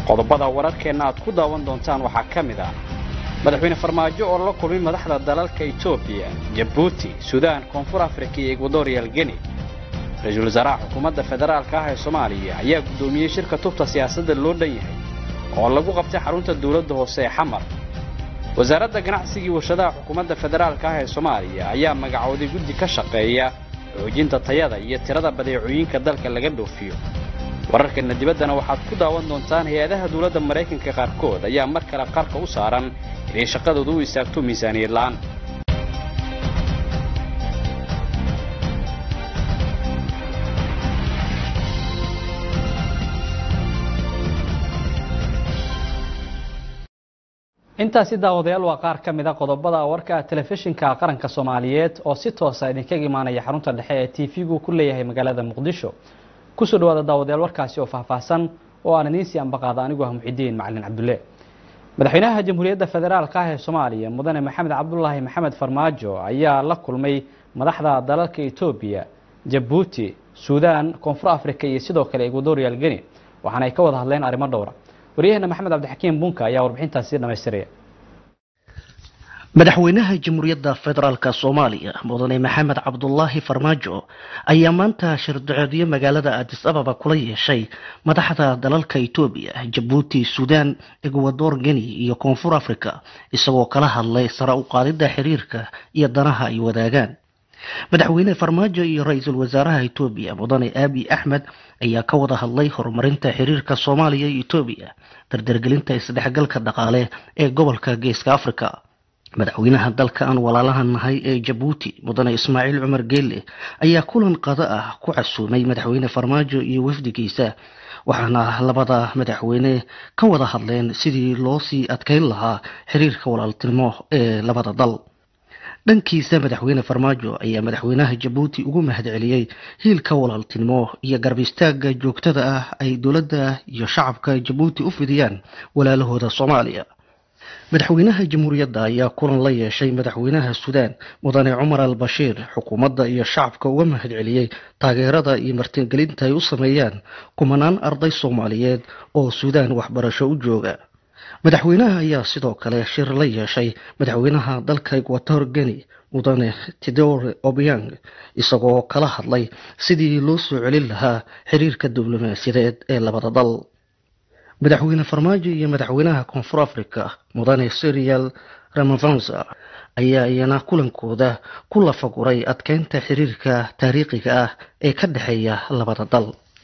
qodobada wararkeenna aad ku daawan doontaan waxaa ka mid ah madaxweyne farmaajo oo la kulmay madaxda dalalka etoobiya jabuuti suudaan koonfur afrika iyo egwadoriyal geni ra-iisul wasaaraha xukuumadda federaalka ah ee soomaaliya ayaa guddoomiyey shirka tubta siyaasadda loo dhan yahay oo lagu qabtay xarunta dawladda hoose ee xamar wasaaradda ganacsigii warshadaha xukuumadda federaalka ah ee soomaaliya ayaa magacooday guddi ka shaqeeya xoojinta tayada iyo tirada badeecooyinka dalka laga dhoofiyo wararkana dibaddana waxaad ku daawan doontaan hay-adaha dawladda maraykanka qaarkood ayaa mar kale qarka u saaran inay shaqadooda u istaagto miisaaniyad la'aan intaasi daawadayaal waa qaar ka mid a qodobada warka telefishinka qaranka soomaaliyeed oo si toosa idinkaga imaanaya xarunta dhexe ee t v-gu ku leeyahay magaalada muqdisho kusoo dhawaada daawadayaal warkaasi oo faahfaahsan oo aan idiin sii ambaqaada anigu ah muxidiin macalin cabdulle madaxweynaha jamhuuriyadda federaalka ah ee soomaaliya mudane maxamed cabdulaahi maxamed farmaajo ayaa la kulmay madaxda dalalka etoobiya jabuuti suudaan koonfur africa iyo sidoo kale egwadorial geni waxaana ay ka wada hadleen arrimo dhowra waryaheena maxamed cabdixakiim bunka ayaa warbixintaasi dhamaystiraya madaxweynaha jamhuuriyadda federaalka soomaaliya mudane maxamed cabdulaahi farmaajo ayaa maanta shirdacoodyo magaalada adis ababa kula yeeshay madaxda dalalka etoobiya jabuuti suudaan egwador geni iyo koonfur africa isagoo kala hadlay sare u qaadidda xiriirka iyo danaha ay wadaagaan madaxweyne farmaajo iyo ra-iisul wasaaraha etoobiya mudane aabi axmed ayaa ka wada hadlay horumarinta xiriirka soomaaliya iyo etoobiya dardargelinta isdhexgalka dhaqaale ee gobolka geeska africa madaxweynaha dalka aan walaalaha nahay ee jabuuti mudane ismaaciil cumar geelle ayaa kulan qado ah ku casuumay madaxweyne farmaajo iyo wafdigiisa waxaana labada madaxweyne ka wada hadleen sidii loo sii adkeyn lahaa xiriirka walaaltinimo ee labada dal dhankiisa madaxweyne farmaajo ayaa madaxweynaha jabuuti ugu mahadceliyey hiilka walaaltinimo iyo garab istaaga joogtada ah ay dowladda iyo shacabka jabuuti u fidiyaan walaalahooda soomaaliya madaxweynaha jamhuuriyadda ayaa kulan la yeeshay madaxweynaha suudaan mudane cumar al bashiir xukuumadda iyo shacabka uga mahadceliyey taageerada iyo martingelinta ay u sameeyaan kumanaan arday soomaaliyeed oo suudaan waxbarasho u jooga madaxweynaha ayaa sidoo kale shir la yeeshay madaxweynaha dalka egwator geni mudane tidore obiang isagoo kala hadlay sidii loo soo celin lahaa xiriirka diblomaasiyadeed ee labada dal madaxweyne farmaajo iyo madaxweynaha koonfur africa mudane serial ramavanza ayaa iyana kulankooda ku lafaguray adkeynta xiriirka taariikhiga ah ee ka dhexeeya labada dal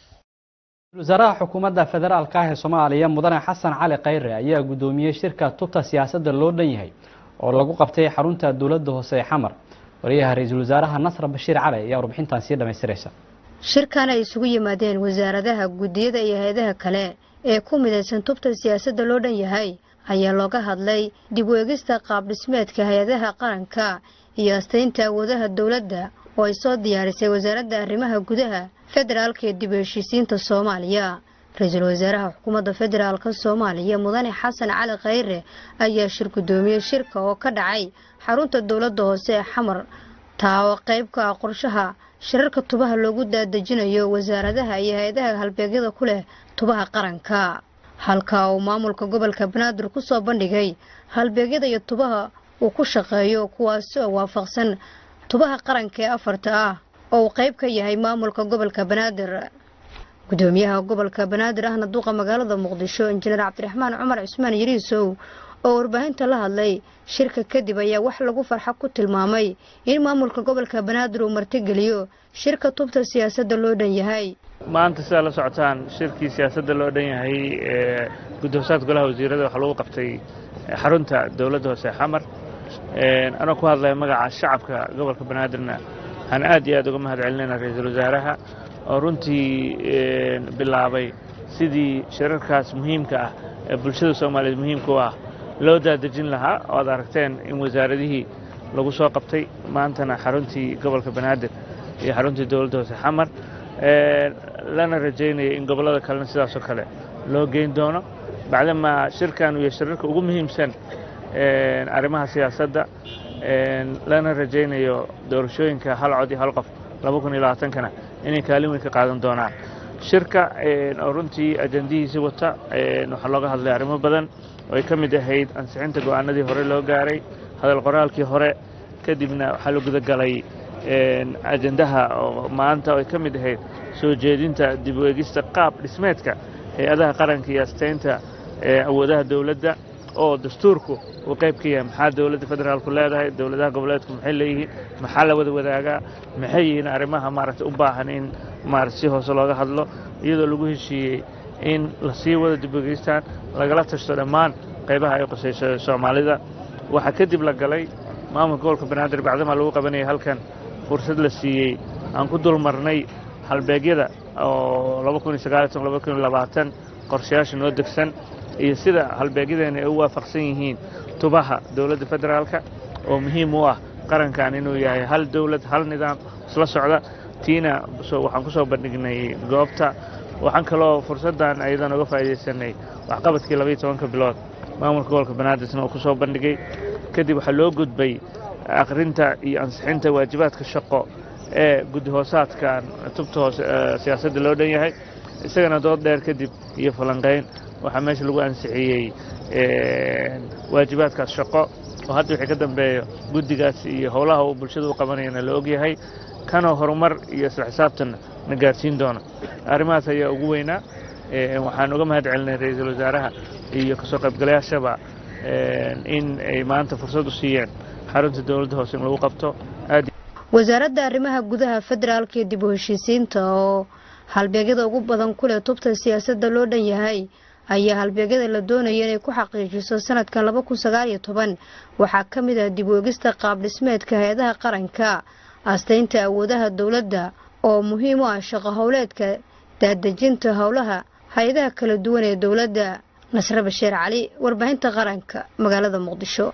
wasaaraha xukuumadda federaalka ah ee soomaaliya mudane xasan cali khayre ayaa guddoomiyey shirka tubta siyaasadda loo dhan yahay oo lagu qabtay xarunta dowladda hoose ee xamar wariyaha ra-iisul wasaaraha nasra bashiir cali ayaa warbixintan sii dhamaystiraysa shirkan ay isugu yimaadeen wasaaradaha guddiyada iyo hay-adaha kale ee ku midaysan tubta siyaasadda loo dhan yahay ayaa looga hadlay dib u eegista qaab dhismeedka hay-adaha qaranka iyo astaynta awoodaha dowladda oo ay soo diyaarisay wasaaradda arrimaha gudaha federaalka ee dib u heshiisiinta soomaaliya ra-iisul wasaaraha xukuumadda federaalka soomaaliya mudane xasan cali khayre ayaa shir guddoomiyey shirka oo ka dhacay xarunta dowladda hoose ee xamar taa oo qayb ka ah qorshaha shirarka tubaha loogu daadejinayo wasaaradaha iyo hay-adaha halbeegyada ku leh tubaha qaranka halka uu maamulka gobolka banaadir ku soo bandhigay halbeegyada iyo tubaha uu ku shaqeeyo kuwaasi oo waafaqsan tubaha qaranka ee afarta ah oo uu qayb ka yahay maamulka gobolka banaadir gudoomiyaha gobolka banaadir ahna duqa magaalada muqdisho injineer cabdiraxmaan cumar cusmaan yariisow oo warbaahinta la hadlay shirka kadib ayaa wax lagu farxa ku tilmaamay in maamulka gobolka banaadir uu martigeliyo shirka tubta siyaasadda loo dhan yahay maanta sidaa la socotaan shirkii siyaasadda loo dhan yahay ee guddoonsaadka golaha wasiirada waxaa lagu qabtay xarunta dowladda hoose xamar anoo ku hadlaya magaca shacabka gobolka banaadirna waxaan aad iyo aad uga mahad celinayna ra-iisul wasaaraha oo runtii bilaabay sidii shirarkaas muhiimka ah ee bulshada soomaaliyeed muhiimka u ah loo daadejin lahaa oo aad aragteen in wasaaradihii lagu soo qabtay maantana xaruntii gobolka banaadir iyo xaruntii dowladda hoose xamar lana rajaynaya in gobollada kalena sidaasoo kale loo geyn doono bacdamaa shirkan iyo shirarka ugu muhiimsan arrimaha siyaasadda lana rajaynayo doorashooyinka hal cod iyo hal qof laba kun iyo labaatankana inay kaalin weyn ka qaadan doonaan shirka oo runtii ajandihiisi wata waxaa looga hadlay arrimo badan oo ay ka mid ahayd ansixinta go'aanadii hore loo gaaray hadal qoraalkii hore kadibna waxaa la gudagalay ajandaha oo maanta oo ay ka mid ahayd soo jeedinta dib u eegista qaab dhismeedka hay-adaha qaranka iyo astaynta awoodaha dowladda oo dastuurku uu qayb ka yahay maxaa dowladda federaalku leedahay dowladaha goboleedku maxay leeyihiin maxaa la wada wadaagaa maxay yihiin arrimaha maaragtay u baahan in maarata si hoose looga hadlo iyadoo lagu heshiiyey in la sii wado dib ugeystaan lagala tashto dhammaan qaybaha ay qusayso soomaalida waxaa kadib la galay maamulka gobolka banaadir bacdamaa lagu qabanayay halkan fursad la siiyey aan ku dul marnay halbeegyada oo qorshayaasha noo degsan iyo sida halbeegyadeena ay u waafaqsan yihiin tubaha dowladda federaalka oo muhiim u ah qarankan inuu yahay hal dowlad hal nidaam isla socda tiina waxaan ku soo bandhignay goobta waxaan kaloo fursaddan ayadan uga faa'iidaysanay waxqabadkii labaiyo tobanka bilood maamulka gobolka banaadirna uu ku soo bandhigay kadib waxaa loo gudbay akhrinta iyo ansixinta waajibaadka shaqo ee guddi hoosaadkan tubta hoose siyaasadda loo dhan yahay isagana dood dheer kadib iyo falanqayn waxaa meesha lagu ansixiyey waajibaadkaas shaqo oo hadda wixii ka dambeeyo guddigaas iyo howlaha uu bulshada u qabanayana la ogyahay kanoo horumar iyo isla xisaabtanna na gaarsiin doona arrimahaas ayaa ugu weynaa waxaan uga mahad celinay ra-iisul wasaaraha iyo kasoo qaybgalayaashaba in ay maanta fursad u siiyeen xarunta dowladda hoose in lagu qabto aad wasaaradda arrimaha gudaha federaalka iyo dib u heshiisiinta oo halbeegyada ugu badan ku leh tubta siyaasadda loo dhan yahay ayaa halbeegyada la doonaya inay ku xaqiijiso sanadkan laba kun sagaal iyo toban waxaa ka mid ah dib u egista qaab dhismeedka hay-adaha qaranka astaynta awoodaha dowladda oo muhiim u ah shaqo howleedka daadejinta howlaha hay-adaha kala duwan ee dowladda nasre basheer cali warbaahinta qaranka magaalada muqdisho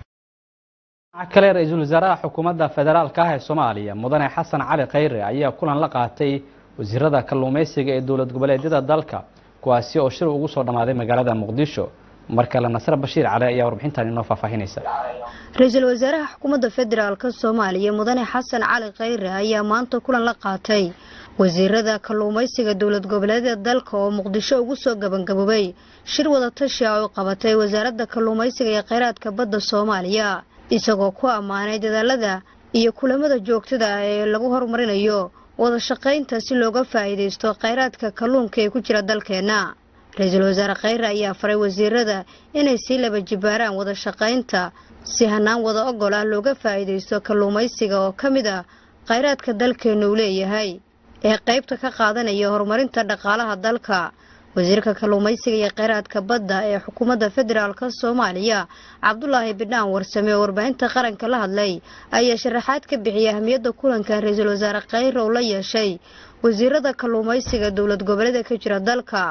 kale ra-iisul wasaaraha xukuumadda federaalka ah ee soomaaliya mudane xasan cali khayre ayaa kulan la qaatay wasiirada kalluumaysiga ee dowlad goboleedyada dalka kuwaasi oo shir ugu soo dhammaaday magaalada muqdisho mar kale nasre bashiir cali ayaa warbixintan inoo faahfaahinaysa ra-iisul wasaaraha xukuumadda federaalka soomaaliya mudane xasan cali khayre ayaa maanta kulan la qaatay wasiirada kalluumaysiga dowlad goboleedyada dalka oo muqdisho ugu soo gabangaboobay shir wadatashi ah oo qabatay wasaaradda kalluumaysiga ee kheyraadka badda soomaaliya isagoo ku ammaanay dadaalada iyo kulamada joogtada ah ee lagu horumarinayo wada shaqaynta si looga faa'iidaysto kheyraadka kalluunka ee ku jira dalkeenna ra-iisul wasaare kheyre ayaa faray wasiirada inay sii laba jibaaraan wada shaqaynta si hanaan wada ogol ah looga faa'iidaysto kalluumaysiga oo ka mid ah kheyraadka dalkeenna uu leeyahay ee qaybta ka qaadanaya horumarinta dhaqaalaha dalka wasiirka kalluumaysiga iyo kheyraadka badda ee xukuumadda federaalka soomaaliya cabdulaahi bidhaan warsame oo warbaahinta qaranka la hadlay ayaa sharaxaad ka bixiyay ahmiyadda kulanka ra-iisul wasaare kheyre oo la yeeshay wasiirada kalluumaysiga dowlad goboleeda ka jira dalka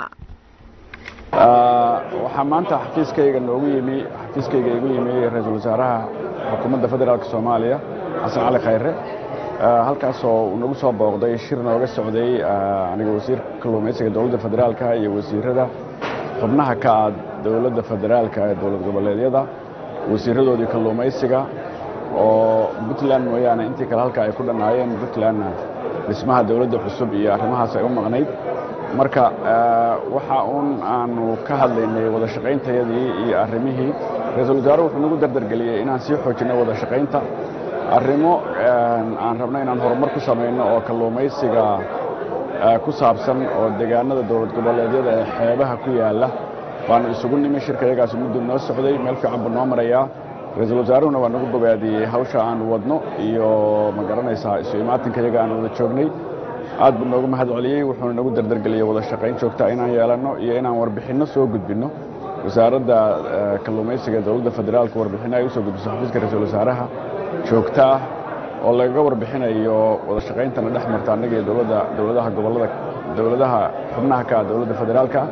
waxaa maanta xafiiskayga noogu yimi xafiiskayga igu yimi ra-iisul wasaaraha xukuumadda federaalk soomaaliya xasan cali khayre halkaasoo uu nagu soo booqday shir nooga socday aniga wasiirka kalluumaysiga dowladda federaalka iyo wasiirada xubnaha ka ah dowladda federaalka ee dowlad goboleedyada wasiiradoodii kalluumaysiga oo puntland mooyaane intii kale halka ay ku dhannaayeen puntlandna dhismaha dowladda cusub iyo arrimahaas ay u maqnayd marka waxa uun aanu ka hadlaynay wada shaqayntayadii iyo arrimihii ra-iisul wasaare wuxuu nagu dardargeliyey inaan sii xoojinay wada shaqaynta arrimo aan rabno inaan horumar ku samayno oo kalluumaysiga ku saabsan oo deegaanada dowlad goboleedyada ee xeebaha ku yaalla waanu isugu nimi shirka iyagaas muddu noo socday meel fiican buu noo marayaa ra-iisul wasaaruhuna waa nagu bogaadiyey hawsha aanu wadno iyo ma garanaysaa isu imaatinka iyaga aan wada joognay aad buu noogu mahad celiyey wuxuuna nagu dardargeliyey wada shaqayn joogta inaan yeelanno iyo inaan warbixinno soo gudbinno wasaaradda kalluumaysiga ee dowladda federaalka warbixinno ay u soo gudbiso xafiiska ra-iisul wasaaraha joogto ah oo lagaga warbixinayo wada shaqayntana dhex marta annaga iyo dowladda dowladaha gobollada dowladaha xubnaha ka ah dowladda federaalka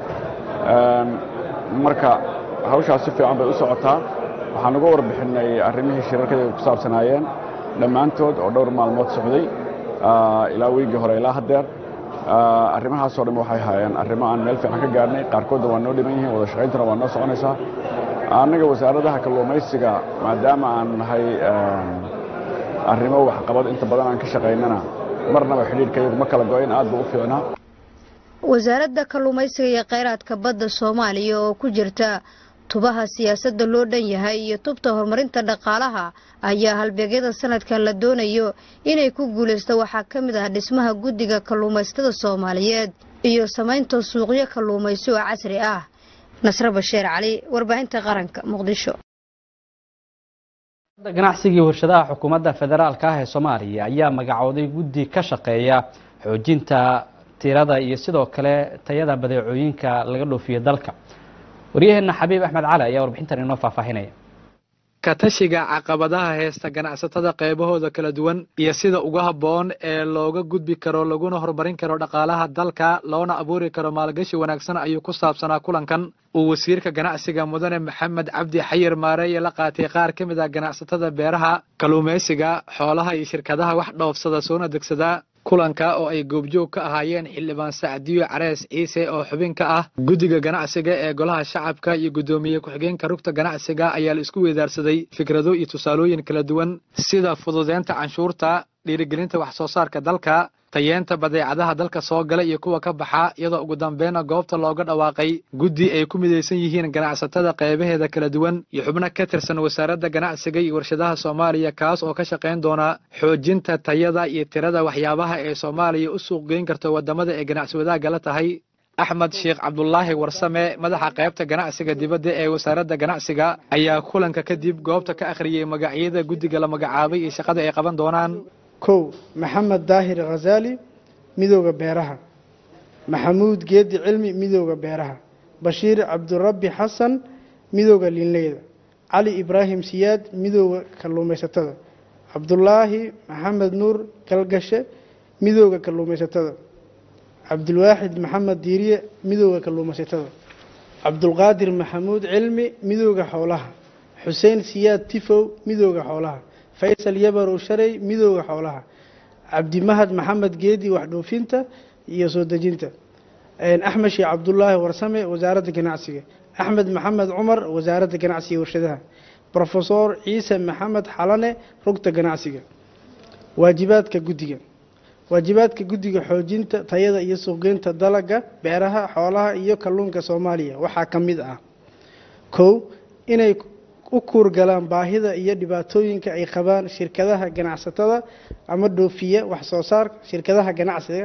marka hawshaas si fiican bay u socotaa waxaan uga warbixinay arrimihii shirarkada ku saabsanaayeen dhammaantood oo dhowr maalmood socday ilaa wiigii hore ilaa haddeer arrimahaasoo dhan waxay haayeen arrimo aan meel fiican ka gaarnay qaarkoodna waa noo dhiman yihiin wada shaqayntuna waa noo soconaysaa annaga wasaaradaha kalluumaysiga maadaama aan nahay arrimo waxqabad inta badan aan ka shaqaynana marnaba xidhiirka iyagu ma kala go-in aad buu u fiicnaa wasaaradda kalluumaysiga iyo kheyraadka badda soomaaliya oo ku jirta tubaha siyaasadda loo dhan yahay iyo tubta horumarinta dhaqaalaha ayaa halbeegyada sanadkan la doonayo inay ku guulaysto waxaa ka mid ah dhismaha guddiga kalluumaysatada soomaaliyeed iyo samaynta suuqyo kalluumaysi oo casri ah nasre basheer cali warbaahinta qaranka muqdisho ganacsigii warshadaha xukuumadda federaalka ah ee soomaaliya ayaa magacooday guddi ka shaqeeya xoojinta tirada iyo sidoo kale tayada badeecooyinka laga dhoofiyo dalka waryaheena xabiib axmed cali ayaa warbixintan inoo faahfaahinaya katashiga caqabadaha heesta ganacsatada qeybahooda kala duwan iyo sida ugu habboon ee looga gudbi karo laguna horumarin karo dhaqaalaha dalka loona abuuri karo maalgashi wanaagsan ayuu ku saabsanaa kulankan uu wasiirka ganacsiga mudane maxamed cabdi xayir maareeye la qaatay qaar ka mid ah ganacsatada beeraha kalluumaysiga xoolaha iyo shirkadaha wax dhoofsada soona degsada kulanka oo ay goobjoog ka ahaayeen xildhibaan sacdiyo carees ciise oo xubin ka ah guddiga ganacsiga ee golaha shacabka iyo guddoomiye ku-xigeenka rugta ganacsiga ayaa la isku weedaarsaday fikrado iyo tusaalooyin kala duwan sida fududeynta canshuurta dhiirigelinta wax soo saarka dalka tayeenta badeecadaha dalka soo gala iyo kuwa ka baxa iyadoo ugu dambeynna goobta looga dhawaaqay guddi ay ku midaysan yihiin ganacsatada qeybaheeda kala duwan iyo xubno ka tirsan wasaaradda ganacsiga iyo warshadaha soomaaliya kaas oo ka shaqayn doona xoojinta tayada iyo tirada waxyaabaha ee soomaaliya u suuq geyn karto waddamada ee ganacsi wadaagga la tahay axmed sheekh cabdulaahi warsame madaxa qaybta ganacsiga dibadda ee wasaaradda ganacsiga ayaa kulanka kadib goobta ka akhriyey magacyada guddiga la magacaabay iyo shaqada ay qaban doonaan kow maxamed daahir khazaali midooda beeraha maxamuud geedi cilmi midooda beeraha bashiir cabdirabbi xasan midooda liinleyda cali ibraahim siyaad midooda kalluumaysatada cabdulaahi maxamed nuur galgashe midooda kalluumaysatada cabdulwaaxid maxamed diiriye midooda kalluumaysatada cabdulqaadir maxamuud cilmi midooda xoolaha xuseen siyaad tifow midooda xoolaha faysal yabarow shalay midooda xoolaha cabdimahad maxamed geedi waxdhoofinta iyo soo dejinta axmed sheekh cabdulaahi warsame wasaaradda ganacsiga axmed maxamed cumar wasaaradda ganacsiga warshadaha rofesor ciise maxamed xalane rugta ganacsiga waajibaadka guddiga waajibaadka guddiga xoojinta tayada iyo suuqgeynta dalaga beeraha xoolaha iyo kalluunka soomaaliya waxaa ka mid ah kow inay u kuurgalaan baahida iyo dhibaatooyinka ay qabaan shirkadaha ganacsatada ama dhoofiya waxsoo saar shirkadaha ganacsiga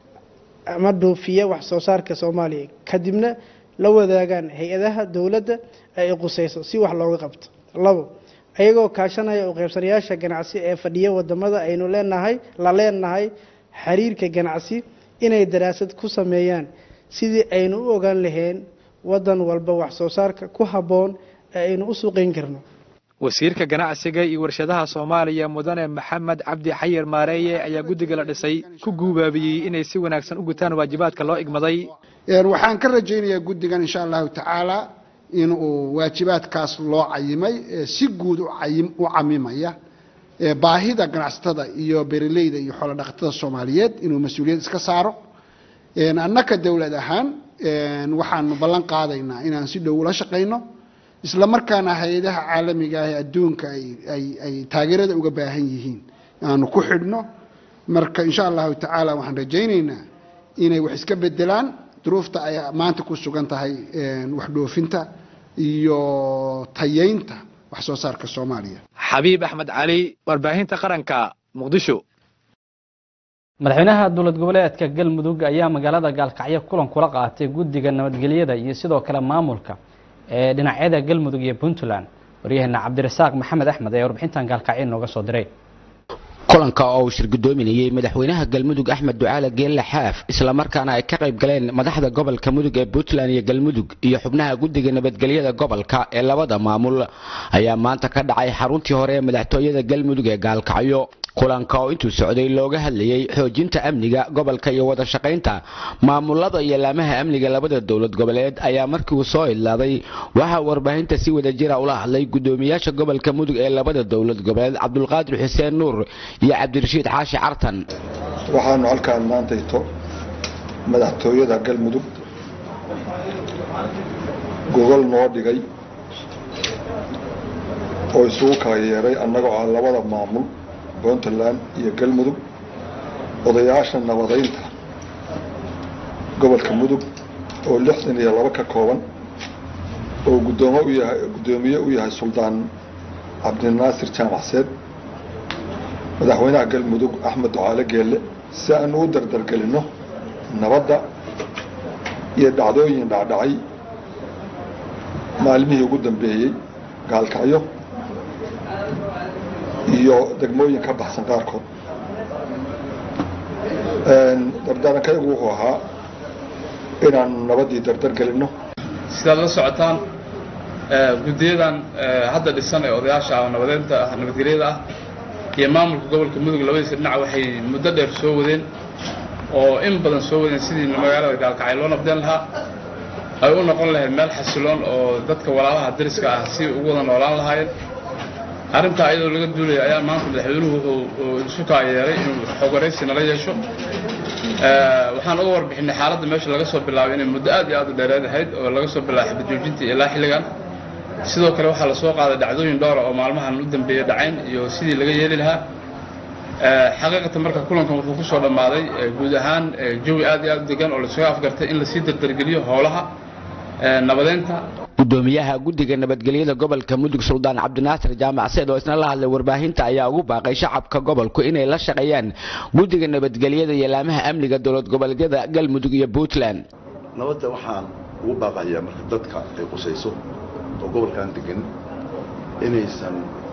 ama dhoofiya wax soo saarka soomaaliya kadibna la wadaagaan hay-adaha dowladda ee ay quseyso si wax looga qabto labo ayagoo kaashanaya u qaybsanayaasha ganacsi ee fadhiya wadamada aynu leenahay la leenahay xiriirka ganacsi inay daraasad ku sameeyaan sidii aynu u ogaan lahayn wadan walba wax soo saarka ku habboon ee aynu u suuqeyn karno wasiirka ganacsiga iyo warshadaha soomaaliya mudane maxamed cabdi xayir maareeye ayaa guddiga la dhisay ku guubaabiyey inay si wanaagsan u gutaan waajibaadka loo igmaday waxaan ka rajaynayaa guddigan insha allahu tacaala inuu waajibaadkaas loo cayimay si guud u camimaya baahida ganacsatada iyo beeraleyda iyo xoolo dhaqatada soomaaliyeed inuu mas-uuliyad iska saaro annaka dowlad ahaan waxaanu ballan qaadaynaa inaan si dhow ula shaqayno isla markaana hay-adaha caalamiga ah ee adduunka ay taageerada uga baahan yihiin aanu ku xidhno marka insha allahu tacaala waxaan rajaynaynaa inay wax iska bedelaan duruufta ay maanta ku sugan tahay wax dhoofinta iyo tayeynta wax soo saarka soomaaliya xabiib axmed cali warbaahinta qaranka muqdisho madaxweynaha dowlad goboleedka galmudug ayaa magaalada gaalkacyo kulan kula qaatay guddiga nabadgelyada iyo sidoo kale maamulka ee dhinacyada galmudug iyo puntland waryaheena cabdirasaaq maxamed axmed ayaa warbixintan gaalkacyo inooga soo diray kulanka oo uu shirgudoominayey madaxweynaha galmudug axmed ducaale geelle xaaf islamarkaana ay ka qayb galeen madaxda gobolka mudug ee puntland iyo galmudug iyo xubnaha guddiga nabadgelyada gobolka ee labada maamul ayaa maanta ka dhacay xaruntii hore ee madaxtooyada galmudug ee gaalkacyo kulanka oo intuu socday looga hadlayey xoojinta amniga gobolka iyo wada shaqaynta maamulada iyo laamaha amniga labada dowlad goboleed ayaa markii uu soo idlaaday waxaa warbaahinta si wada jira ula hadlay gudoomiyaasha gobolka mudug ee labada dowlad goboleed cabdulqaadir xuseen nuur iyo cabdirashiid xaashi cartan waxaanu halkaan maantayto madaxtooyada galmudug gogol noo dhigay oo isugu kala yeeray annagoo ah labada maamul puntland iyo galmudug odayaasha nabadaynta gobolka mudug oo lixdan iyo laba ka kooban oo guddoomo u yahay guddoomiye u yahay suldaan cabdinaasir jaamacseed madaxweynaha galmudug axmed ducaale geelle si aanu u dardargelinno nabadda iyo dhacdooyin dhacdhacay maalmihii ugu dambeeyey gaalkacyo iyo degmooyin ka baxsan qaarkood dardaarankaygu wuxuu ahaa inaanu nabaddii dardargelinno sidaad la socotaan guddiyadan hadda dhisan ee odayaasha nabadeynta nabadgelyada ah iyo maamulka gobolka mudug labadiisa dhinac waxay muddo dheer soo wadeen oo in badan soo wadeen sidii magaalada gaalkacay loo nabdeen lahaa ay u noqon lahayd meel xasiloon oo dadka walaalaha dariska ah si ugu wada noolaan lahaayeen arrintaa iyadoo laga duulaya ayaa maanta madaxweynuhu wuxuu isu kaayeeray inuu xogaraysi nala yeesho waxaan uga warbixinay xaaladda meesha laga soo bilaabay inay muddo aad iyo aad u dheereed ahayd oo laga soo bilaabay xabad joojinta ilaa xilligan sidoo kale waxaa lasoo qaaday dhacdooyin dhowra oo maalmahan u dambeeya dhacayn iyo sidii laga yeeli lahaa xaqiiqatan marka kulankan wuxuu kusoo dhammaaday guud ahaan jawi aad iyo aad u degan oo laisuga afgartay in lasii dardargeliyo howlaha nabadeynta gudoomiyaha guddiga nabadgelyada gobolka mudug suldaan cabdinaasir jaamac seed oo isna la hadlay warbaahinta ayaa ugu baaqay shacabka gobolku inay la shaqeeyaan guddiga nabadgelyada iyo laamaha amniga dowlad goboleedyada galmudug iyo puntland nabadda waxaan ugu baaqayaa marka dadka ay qusayso oo gobolkan degan inaysan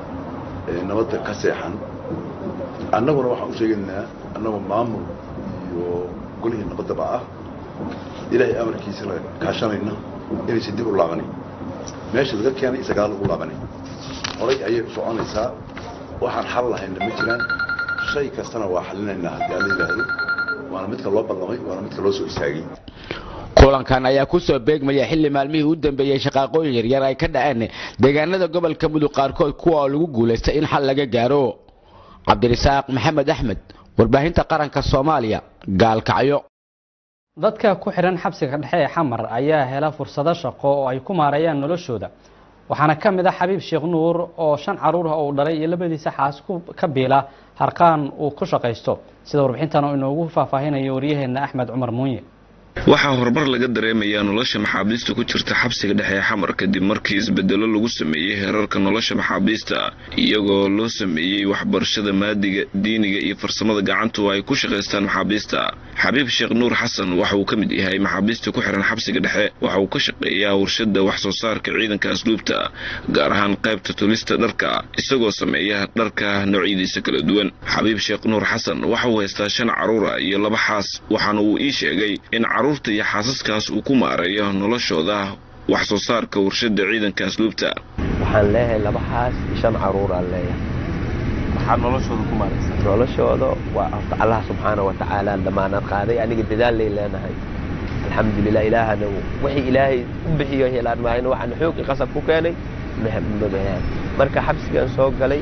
nabadda ka seexan annaguna waxaan u sheegaynaa annagoo maamul iyo golihii nabaddaba ah ilaahay amarkiisa la kaashanayna inaysan dib u laabanin meesha laga keenay isagaa lagu laabanin horay ayay u soconaysaa waxaan xal lahayna ma jiraan shay kastana waa xalinaynaa haddii alla yidhaahdo waana midka loo ballamay waana midka loo soo istaagay kulankan ayaa ku soo beegmaya xilli maalmihii u dambeeyey shaqaaqooyin yaryar ay ka dhaceen deegaanada gobolka mudug qaarkood kuwa oo lagu guulaystay in xal laga gaaro cabdirisaaq maxamed axmed warbaahinta qaranka soomaaliya gaalkacyo dadka ku xidhan xabsiga dhexe ee xamar ayaa hela fursado shaqo oo ay ku maareeyaan noloshooda waxaana ka mid ah xabiib sheekh nuur oo shan caruur ah uu dhalay iyo labadiisa xaas ka biila harqaan uu ku shaqaysto sida warbixintan oo inoogu faahfaahinayo waryaheenna axmed cumar muunye waxaa horumar laga dareemayaa nolosha maxaabiista ku jirta xabsiga dhexe ee xamar kadib markii isbedelo lagu sameeyey heerarka nolosha maxaabiista iyagoo loo sameeyey waxbarashada maadiga diiniga iyo farsamada gacantu ay ku shaqaystaan maxaabiista xabiib sheekh nuur xasan waxa uu ka mid yahay maxaabiista ku xihan xabsiga dhexe waxa uu ka shaqeeyaa warshada wax soo saarka ciidanka asluubta gaar ahaan qaybta tulista dharka isagoo sameeya dharka noocyadiisa kala duwan xabiib sheekh nuur xasan waxa uu haystaa shan caruura iyo laba xaas waxaana uu ii sheegay in caruurta iyo xaasaskaas uu ku maareeyo noloshooda wax soo saarka warshada ciidanka asluubta waxaan leeyahay laba xaas iyo shan caruuraan leeyahay maxaad noloshooda ku maaraysa noloshooda waa horta allah subxaana wa tacaala damaanad qaaday aniga dadaal lay leenahay alxamdulilah ilaahana wixii ilaahay u bixiyo helaan maahayna waxaan xoogi qasab ku keenay mabayaan marka xabsigan soo galay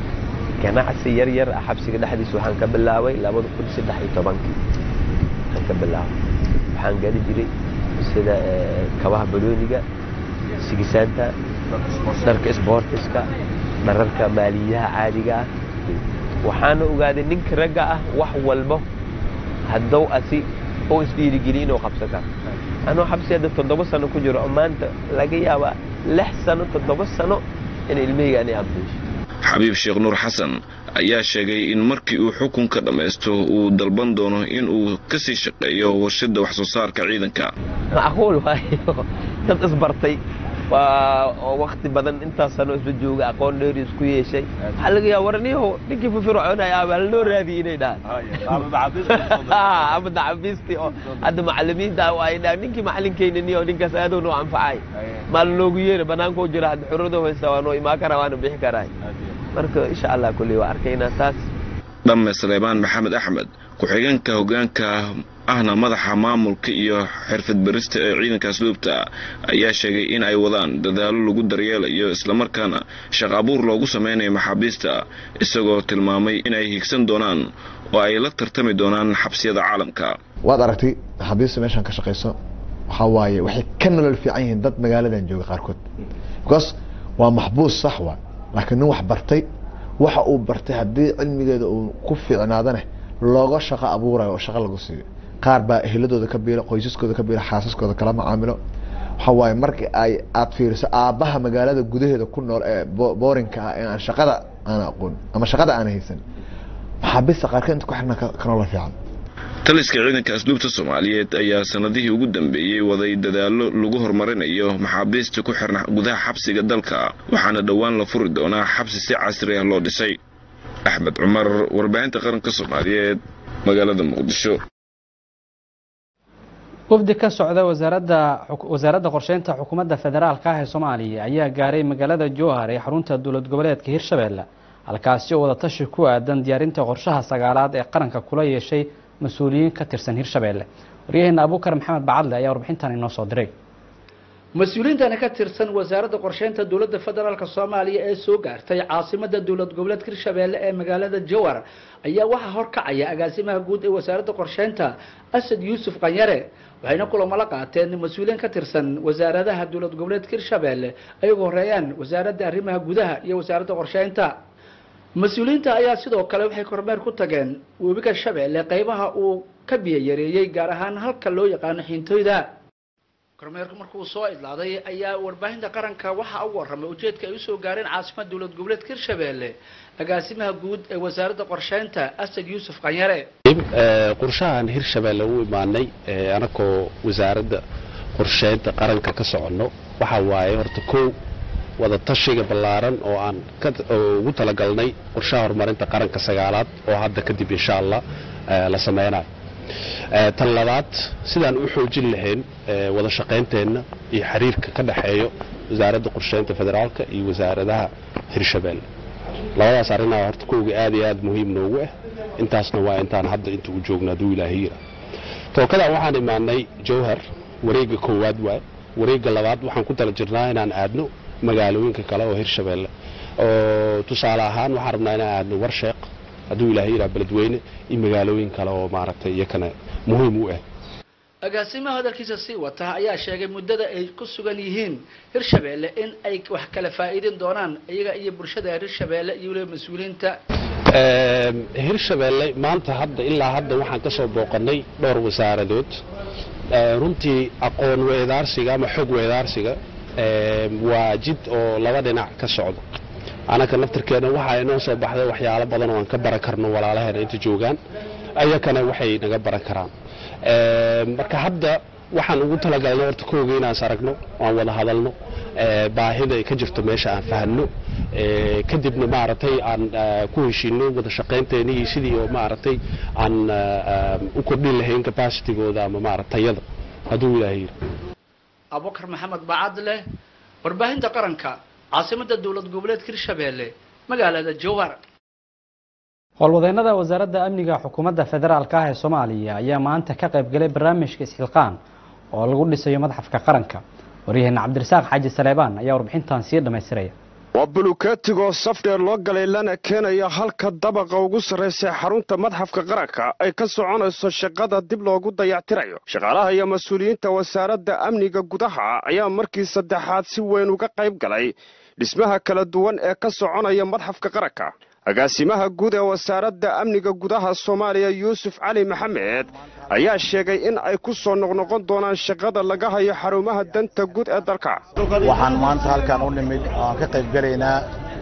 ganacsi yar yar ah xabsiga dhexdiisa waxaan ka bilaabay labada kun saddex iyo tobankii waxaan ka bilaabay waxaan geli jiray sida kabaha balooniga sigisaanta dharka sboortiska dhararka maaliyaha caadiga ah waxaana ogaaday ninka ragga ah wax walbo haddou asi oo isdhiirigeliya inuu qabsan karo anuu xabsi hadda toddoba sano ku jiro oo maanta laga yaabaa lix sano toddoba sano in ilmahayga ani ambiisho xabiib sheekh nuur xasan ayaa sheegay in markii uu xukunka dhammaysto uu dalban doono in uu ka sii shaqeeyo warshada wax soo saarka ciidanka macquul waayo dad isbartay waa oo wakti badan intaas sano isla jooga aqoon dheeri isku yeeshay waxaa laga yaaba warniyaho ninkii firfircoonaya abaa lanoo raadiyay inay dhahaan ama dacabiistii oo hadda macalimiinta ay dhahaan ninkii macalinkeenaniyo ninkaas aadoo noo anfacay maal noogu yeera banaanka u jira hadda xurado haysta waa noo imaan karaa waana bixi karaay marka insha allah kulli waa arkaynaa taas dhamme saleebaan maxamed axmed ku-xigeenka hoggaanka ahna madaxa maamulka iyo xirfad barista ee ciidanka asluubta ayaa sheegay in ay wadaan dadaalo lagu daryeelayo islamarkaana shaq abuur loogu sameynayo maxaabiista isagoo tilmaamay inay higsan doonaan oo ay la tartami doonaan xabsiyada caalamka waad aragtay maxaabiista meeshaan ka shaqayso waxaa waaye waxay ka nolol fiican yihiin dad magaaladan jooga qaarkood because waa maxbuus sax waa laakiin nin wax bartay waxa uu bartay haddii cilmigeeda uu ku fiicnaadane looga shaqo abuurayo oo shaqo lagu siiyo qaar baa eheladooda ka biila qoysaskooda ka biila xaasaskooda kala macaamilo waxa waaye marka ay aad fiiriso aabbaha magaalada gudaheeda ku nool ee boorinka ah ee aan shaqada aan aqoon ama shaqada aan haysan maxaabiista qaarkeed inta ku xirna kanoola fiican taliska ciidanka asluubta soomaaliyeed ayaa sanadihii ugu dambeeyey waday dadaallo lagu horumarinayo maxaabiista ku xirna gudaha xabsiga dalka waxaana dhowaan la furi doonaa xabsi si casri ah loo dhisay axmed cumar warbaahinta qaranka soomaaliyeed magaalada muqdisho wafdi ka socda wasaaradda wasaaradda qorsheynta xukuumadda federaalka ah ee soomaaliya ayaa gaaray magaalada jowhar ee xarunta dowlad goboleedka hirshabelle halkaasi oo wadatashi ku aadan diyaarinta qorshaha sagaalaad ee qaranka kula yeeshay mas-uuliyiin ka tirsan hirshabelle waryaheena abuukar maxamed bacadle ayaa warbixintan inoo soo diray mas-uuliyiintani ka tirsan wasaaradda qorsheynta dowladda federaalk soomaaliya ee soo gaartay caasimada dowlad goboleedka hirshabelle ee magaalada jowhar ayaa waxaa horkacaya agaasimaha guud ee wasaaradda qorsheynta asad yuusuf qanyare waxayna kulamo la qaateen mas-uuliyiin ka tirsan wasaaradaha dowlad goboleedka hirshabelle ay ugu horeeyaan wasaaradda arrimaha gudaha iyo wasaaradda qorsheynta mas-uuliyiinta ayaa sidoo kale waxay kormeer ku tageen webiga shabeelle qeybaha uu ka biyo yareeyey gaar ahaan halka loo yaqaano xiintoyda kormeerku markuu soo idlaaday ayaa warbaahinta qaranka waxaa ugu warramay ujeedka ay usoo gaareen caasimada dowlad goboleedka hirshabelle agaasimaha guud ee wasaaradda qorsheynta asad yuusuf qanyare qorshahan hirshabelle u imaanay anakoo wasaaradda qorsheynta qaranka ka soconno waxa waaye horta kow wada tashiga ballaaran oo aan ugu talagalnay qorshaha horumarinta qaranka sagaalaad oo hadda kadib insha allah la sameynayo tan labaad sidaan u xoojin lahayn wada shaqaynteenna iyo xiriirka ka dhexeeyo wasaaradda qorsheynta federaalka iyo wasaaradaha hirshabelle labadaas arrinaa horta kowga aad iyo aad muhiim noogu ah intaasna waa intaan hadda inta u joogno hadduu ilaahiira tookadan waxaan imaanay jowhar wareegga koowaad waay wareegga labaad waxaan ku tala jirnaa inaan aadno magaalooyinka kale oo hirshabelle oo tusaale ahaan waxaan rabnaa inaan aadno warsheeq hadduu ilaahay yidhaha beledweyne iyo magaalooyin kale oo maaragtay iyakana muhiim u ah agaasimaha hadalkiisa sii wata ayaa sheegay muddada ay ku sugan yihiin hirshabelle in ay wax kala faa'iidin doonaan iyaga iyo bulshada hirshabelle iyo weliba mas-uuliyiinta hirshabelle maanta hadda ilaa hadda waxaan ka soo booqannay dhowr wasaaradood runtii aqoon weedaarsiga ama xog weedaarsiga waa jid oo laba dhinac ka socdo anaka naftirkeena waxaa inoo soo baxday waxyaalo badan oo aan ka baran karno walaalaheena inta joogaan ayakana waxay naga baran karaan marka hadda waxaan ugu talagalnay horta kooga inaan aragno aan wada hadalno baahida ay ka jirto meesha aan fahanno kadibna maaragtay aan ku heshiino wada shaqaynteena iyo sidii oo maaragtay aan u kordhin lahayn capacitigooda ama maarata tayada hadduu ilaahay yiri abubakar maxamed bacadle warbaahinta qaranka caasimada dowlad goboleedka hirshabelle magaalada jowhar howlwadeennada wasaaradda amniga xukuumadda federaalka ah ee soomaaliya ayaa maanta ka qayb galay barnaamijka isxilqaan oo lagu dhisayo madaxafka qaranka waryaheena cabdirasaaq xaaji saleebaan ayaa warbixintan sii dhammaystiraya waa bulukeetigoo safdheer loo galay lana keenaya halka dabaqa ugu sarraysa xarunta madxafka qaranka ay ka soconayso shaqada dib loogu dayactirayo shaqaalaha iyo mas-uuliyiinta wasaaradda amniga gudaha ayaa markii saddexaad si weyn uga qayb galay dhismaha kala duwan ee ka soconaya madxafka qaranka agaasimaha guud ee wasaaradda amniga gudaha soomaaliya yuusuf cali maxamed ayaa sheegay in ay ku soo noqnoqon doonaan shaqada laga hayo xarumaha danta guud ee dalka waxaan maanta halkan u nimid oaan ka qayb gelaynaa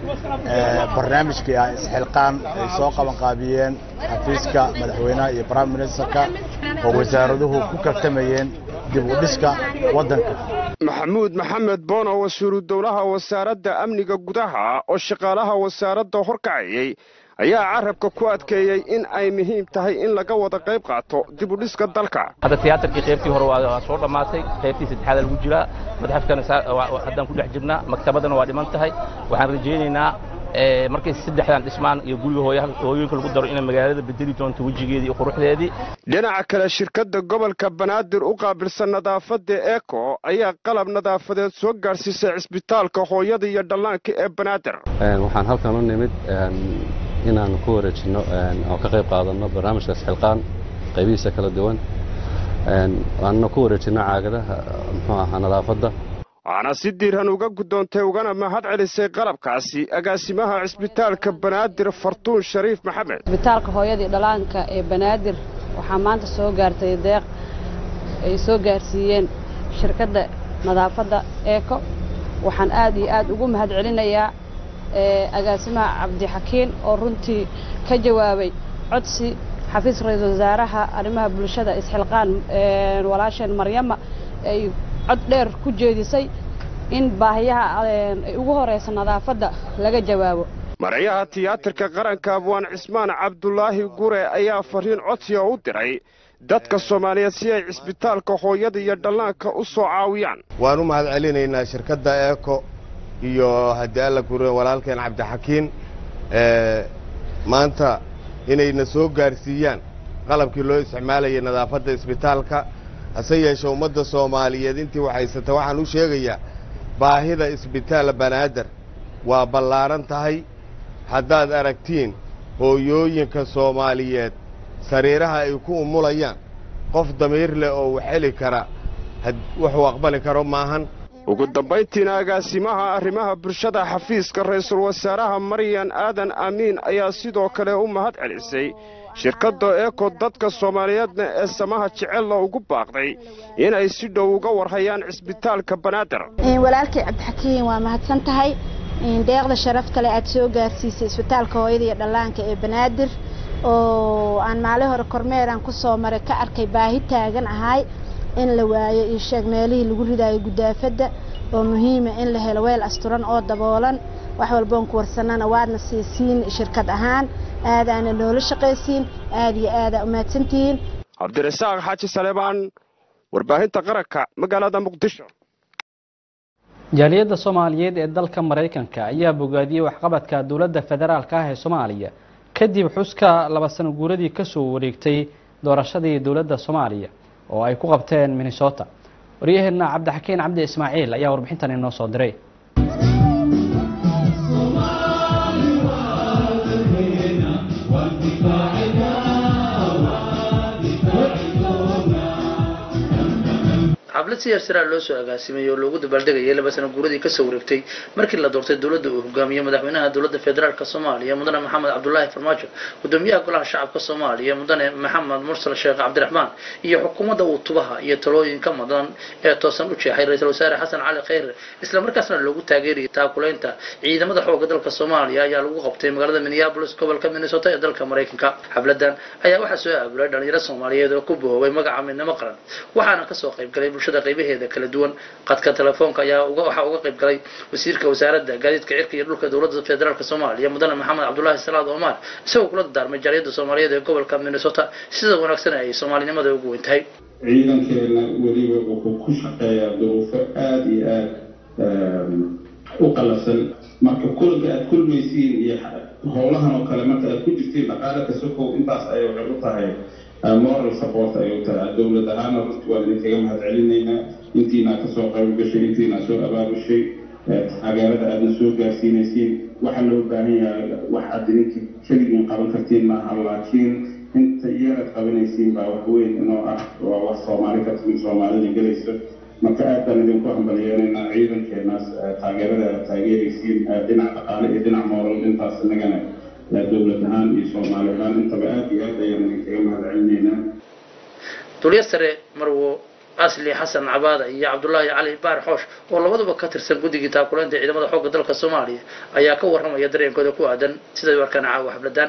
barnaamijkii ah isxilqaan ay soo qabanqaabiyeen xafiiska madaxweynaha iyo prime ministerka oo wasaaraduhu ku kartamayeen dib u dhiska waddanka maxamuud maxamed boono wasiiru dowlaha wasaaradda amniga gudaha oo shaqaalaha wasaaradda horkacayay ayaa carabka ku adkeeyey in ay muhiim tahay in laga wada qayb qaato dib u dhiska dalka hadda tiyaatarkii qaybtii hore waa soo dhammaatay qaybtii saddexaad lagu jiraa madxafkana haddaan ku dhex jirnaa maktabadana waa dhiman tahay waxaan rajaynaynaa markay saddexdan dhismaan iyo guriga hooyooyinka lagu daro inay magaalada bedeli doonto wejigeedii iyo quruxdeedii dhinaca kale shirkadda gobolka banaadir u qaabilsan nadaafadda eco ayaa qalab nadaafadeed soo gaadhsiisay cisbitaalka hooyada iyo dhallaanka ee banaadir waxaan halkan u nimid inaan ku wareejinno oo ka qayb qaadanno barnaamijkaas xilqaan qaybihiisa kala duwan aanna ku wareejinno caagadaha muxuu ahaa nadaafadda waxaana si diiran uga guddoontay ugana mahad celisay qalabkaasi agaasimaha cisbitaalka banaadir fartuun shariif maxamed cisbitaalka hooyadii dhalaanka ee banaadir waxaa maanta soo gaartay deeq ay soo gaarsiiyeen shirkadda nadaafadda eeko waxaan aad iyo aad ugu mahad celinayaa agaasimaha cabdixakiin oo runtii ka jawaabay codsi xafiis ra-iisul wasaaraha arrimaha bulshada isxilqaan walaasheen maryama ay cod dheer ku jeedisay in baahiyaha ay ugu horeysa nadaafadda laga jawaabo marayaha tiyaatarka qaranka abwaan cismaan cabdulaahi gure ayaa fariin codsiga u diray dadka soomaaliyeed si ay cisbitaalka hooyada iyo dhallaanka u soo caawiyaan waan u mahad celinaynaa shirkadda eeko iyo haddii alla gure walaalkeen cabdixakiin maanta inayna soo gaarsiiyaan qalabkii loo isticmaalayay nadaafadda isbitaalka hase yeeshe ummadda soomaaliyeed intii waxhaysata waxaan u sheegayaa baahida isbitaal banaadir waa ballaaran tahay haddaad aragtiin hooyooyinka soomaaliyeed sariiraha ay ku umulayaan qof damiir leh oo wax heli kara wuxuu aqbali karo maahan ugu dambayntiina agaasimaha arrimaha bulshada xafiiska ra'iisul wasaaraha maryan aadan amiin ayaa sidoo kale u mahad celisay shirkadda eeko dadka soomaaliyeedna ee samaha jecella ugu baaqday inay si dhow uga warhayaan cisbitaalka banaadir walaalkay cabdixakiin waa mahadsan tahay deeqda sharaf kale aad soo gaarsiisay isbitaalka hooyada iyo dhallaanka ee banaadir oo aan maalin hore kormeeraan ku soo maray ka arkay baahi taagan ahay in la waayo iyo sheeg meelihii lagu ridaayo gudaafadda oo muhiima in la helo weel asturan oo daboolan wax walboon ku warsanana waadna siisiin shirkad ahaan aadaana noola shaqaysiin aad iyo aadaa umahadsantihiin cabdirasaaq xaaji saleebaan warbaahinta qaranka magaalada muqdisho jaaliyadda soomaaliyeed ee dalka maraykanka ayaa bogaadiyey waxqabadka dowladda federaalka ah ee soomaaliya kadib xuska laba sano guuradii ka soo wareegtay doorashadii dowladda soomaaliya oo ay ku qabteen minnesota waryaheenna cabdixakiin cabdi ismaaciil ayaa warbixintan inoo soo diray xaflad si yarsiraa loo soo agaasimay oo loogu dabaaldegayay laba sano guuradii kasoo wareegtay markii la doortay dowladda uu hogaamiye madaxweynaha dowladda federaalk soomaaliya mudane maxamed cabdulaahi farmaajo gudoomiyaha golaha shacabka soomaaliya mudane maxamed mursal sheekh cabdiraxmaan iyo xukuumadda uu tubaha iyo talooyinka mudan ee toosan u jeexay ra-iisul wasaare xasan cali khayre islamarkaasna loogu taageerayay taakuleynta ciidamada xooga dalka soomaaliya ayaa lagu qabtay magaalada minneapolis gobolka minnesota ee dalka maraykanka xafladan ayaa waxaa soo aabulay dhalinyaro soomaaliyeed oo ku bohoobay magaca midnimo qaran waxaana kasoo qaybgalay bulshada qaybaheeda kala duwan qadka telefoonka ayaa waxaa uga qayb galay wasiirka wasaaradda gaadiidka cirka iyo dhulka dowladda federaalk soomaaliya mudane maxamed cabdulaahi salaad omar isagoo kula dardaarmay jaaliyadda soomaaliyeed ee gobolka minnesota sida wanaagsan ay soomaalinimada ugu weyn tahay ciidankeena weliba wuxuu ku shaqeeyaa duruufo aada iyo aada u qalafsan marka kulanka aad kulmaysiin iyo howlahan oo kale marka aad ku jirtiin dhaqaale kasokow intaas ay waxay u tahay moral support ayuu tahay dowlad ahaana runtii waan idinkaga mahad celinaynaa intiinaa kasoo qayb gashay intiinaa soo abaabushay taageerada aadna soo gaarsiinaysiin waxa loo baahan yahay wax aad idinka keligiin qaban kartiin maaha laakiin inta iyanaad qabanaysiin baa wax weyn inoo ah waa wax soomaali ka timid soomaalida gelayso marka aad baan idinku hambalyeelaynaa ciidankeenaas taageerada aad taageeraysiin dhinac dhaqaale iyo dhinac moral intaas inagana dowlad ahaan iyo soomaali ahaan intaba aad iyo aad ayaan idinkaga mahad celinaynaa duliya sare marwo asli xasan cabaada iyo cabdulaahi cali baar xoosh oo labaduba ka tirsan guddigii taakuleynta ciidamada xoogga dalka soomaaliya ayaa ka warramaya dareenkooda ku aadan siday u arkaan caawa xafladaan